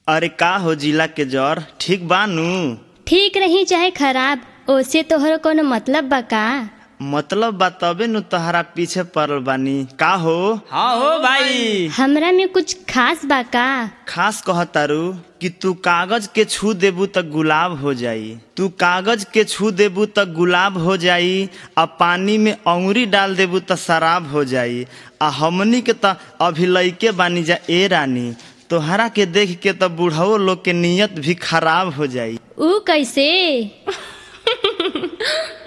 अरे का हो जिला के जर ठीक बानू ठीक रही चाहे खराब ओसे तोहर कोनो मतलब बा का मतलब बा तबे नु तहरा पीछे पड़ल बानी का हो हाँ हो भाई हमरा में कुछ खास बा का खास कहतारू कि तू कागज के छू देबू त गुलाब हो जाई तू कागज के छू देबू त गुलाब हो जाई आ पानी में अंगुरी डाल देबू त शराब हो जाई आ हमनी के त अभी लइके बानी जा ए रानी तोहरा के देख के त बूढ़ो लोग के नियत भी खराब हो जाई ऊ कैसे